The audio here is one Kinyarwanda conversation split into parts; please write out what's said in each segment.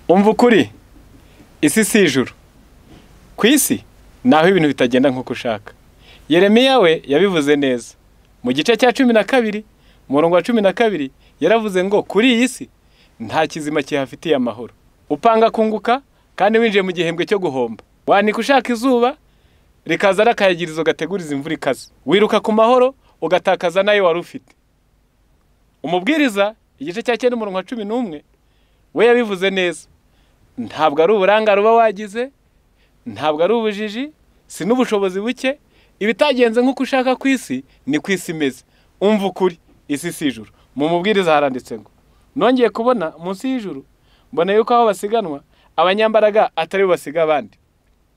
umva ukuri isi si ijuru ku isi naho ibintu bitagenda nk'uko ushaka yeremiya we yabivuze neza mu gice cya cumi na kabiri umurongo wa cumi na kabiri yaravuze ngo kuri iyi si nta kizima kihafitiye amahoro upanga kunguka kandi winjiye mu gihembwe cyo guhomba wanika ushaka izuba rikaza ari akayagirizo gateguriza imvura ikaze wiruka ku mahoro ugatakaza n'ayo wari ufite umubwiriza igice cya cyenda umurongo wa cumi n'umwe we yabivuze neza ntabwo ari uburangare uba wagize ntabwo ari ubujiji si n'ubushobozi buke ibitagenze nk'uko ushaka ku isi ni ku isi imeze umva ukuri isi si ijuru mu mubwiriza haranditse ngo nongeye kubona munsi y'ijuru mbona yuko aho basiganwa abanyambaraga atari bo basiga abandi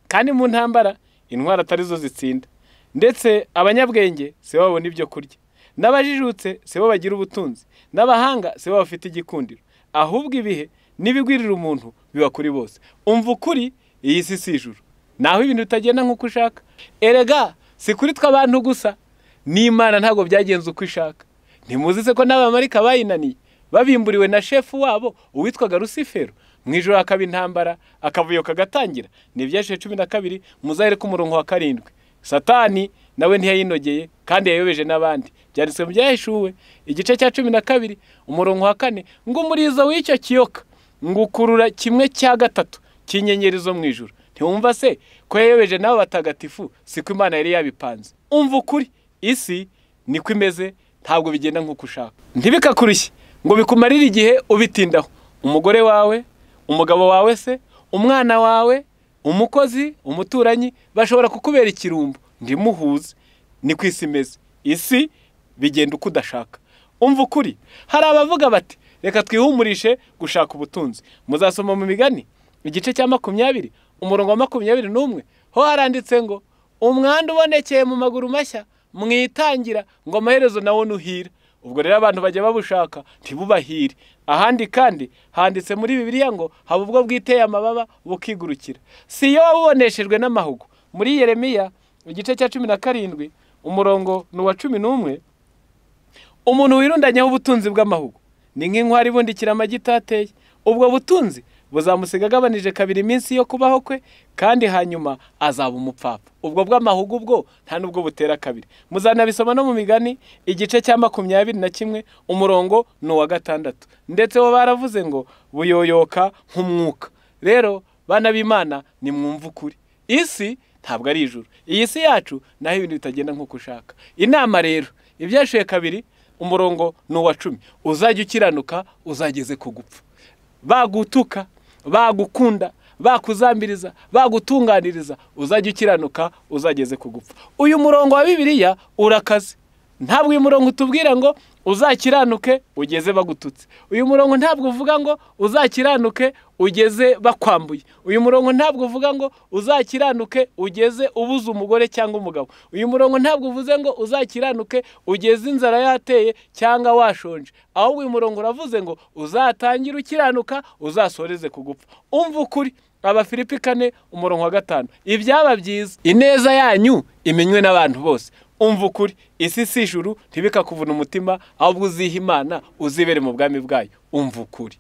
kandi mu ntambara intwaro atari zo zitsinda ndetse abanyabwenge si bo babona ibyo kurya n'abajijutse si bo bagira ubutunzi n'abahanga si bo bafite igikundiro ahubwo ibihe n'ibigwirira umuntu biba kuri bose umva ukuri iyi si si ijuru naho ibintu bitagenda nk'uko ushaka erega si kuri twe abantu gusa n'imana ntabwo byagenze uko ishaka ntimuzi se ko n'abamarika bayinaniye babimburiwe na shefu wabo uwitwaga rusifero mu ijoro hakaba intambara akavuyo kagatangira ni ibyashize cumi na kabiri muzahere k'umurongo wa karindwi satani nawe ntiyayinogeye kandi yayobeje n'abandi byanditswe mu byaheshuwe igice cya cumi na kabiri umurongo wa kane ngo umurizo w'icyo kiyoka ngo ukurura kimwe cya gatatu cy'inyenyeri zo mu ijoro ntiwumva se ko yayobeje n'abo batagatifu si ko imana yari yabipanze umva ukuri isi niko imeze ntabwo bigenda nk'uko ushaka ntibikakurushye ngo bikumarire igihe ubitindaho umugore wawe umugabo wawe se umwana wawe umukozi umuturanyi bashobora kukubera ikirumbo ndimuhuze ni ku isi imeze isi bigenda uko udashaka umva ukuri hari abavuga bati reka twihumurishe gushaka ubutunzi muzasoma mu migani igice cya makumyabiri umurongo wa makumyabiri n'umwe ho haranditse ngo umwanda ubonekeye mu maguru mashya mwitangira ngo amaherezo nawo nuhira ubwo rero abantu bajya babushaka ntibubahire ahandi kandi handitse muri bibiliya ngo haba ubwo bwiteye amababa bukigurukira si iyo wabuboneshejwe n'amahugu muri yeremiya igice cya cumi na karindwi umurongo ni uwa cumi n'umwe umuntu wirundanyeho ubutunzi bw'amahugu ni nk'inkwari ibundikira amagi itateye ubwo butunzi buzamusiga agabanije kabiri iminsi yo kubaho kwe kandi hanyuma azaba umupfapfa ubwo bw'amahugu bwo nta n'ubwo butera kabiri muzanabisoma no mu migani igice cya makumyabiri na kimwe umurongo ni uwa gatandatu ndetse bo baravuze ngo buyoyoka nk'umwuka rero bana b'imana ni mwumva ukuri isi ntabwo ari ijuru iyi si yacu naho ibintu bitagenda nk'uko ushaka inama rero ibyashuye kabiri umurongo ni uwa cumi uzajya ukiranuka uzageze ku gupfa bagutuka bagukunda bakuzambiriza bagutunganiriza uzajya ukiranuka uzageze ku gupfa uyu murongo wa bibiliya urakaze ntabwo uyu murongo utubwira ngo uzakiranuke ugeze bagututse uyu murongo ntabwo uvuga ngo uzakiranuke ugeze bakwambuye uyu murongo ntabwo uvuga ngo uzakiranuke ugeze ubuze umugore cyangwa umugabo uyu murongo ntabwo uvuze ngo uzakiranuke ugeze inzara yateye cyangwa washonje ahubwo uyu murongo uravuze ngo uzatangire ukiranuka uzasoreze ku gupfa umva ukuri abafilipi kane umurongo wa gatanu ibyaba byiza ineza yanyu imenywe n'abantu bose umva ukuri isi si ijuru ntibikakuvuna umutima ahubwo uziha imana uzibere mu bwami bwayo umva ukuri